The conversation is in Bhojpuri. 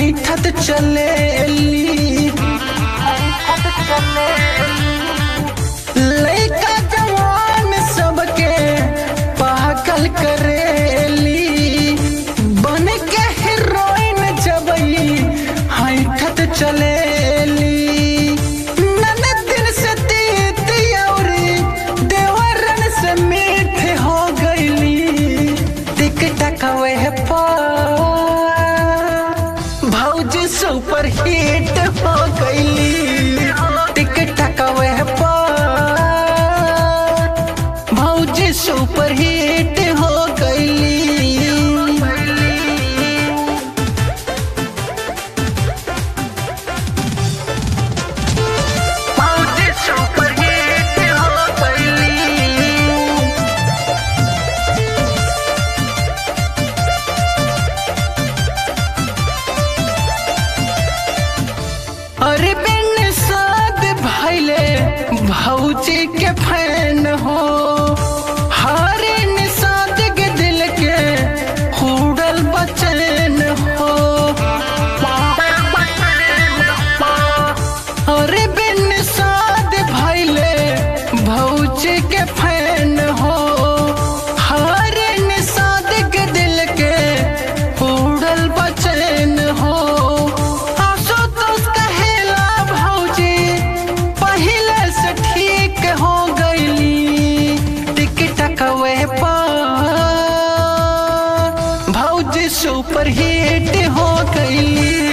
ऐठत चलेली लइका जवान सबके पागल करेली बन के हीरोइन जबई ऐठत चलेली ननदिन से तीत औरी देवरन से मीठ हो गईली टिक टक वह भौजी सुपर हिट हो गईली टिक टक वह भौजी सुपर हिट हो गईली भौजी सुपर हिट हो गईली अरे बिन साद भैले भौजी के फैन हो हरे निषाद के दिल के हुड़ल बचन हो अरे बिन साद भैले भौजी के फैन हो हरे निषाद के दिल के हुड़ल बचन हो आसो तो कहेला भौजी पहले से ठीक हो गईली टिक टक वे भौजी सुपर हिट हो गईली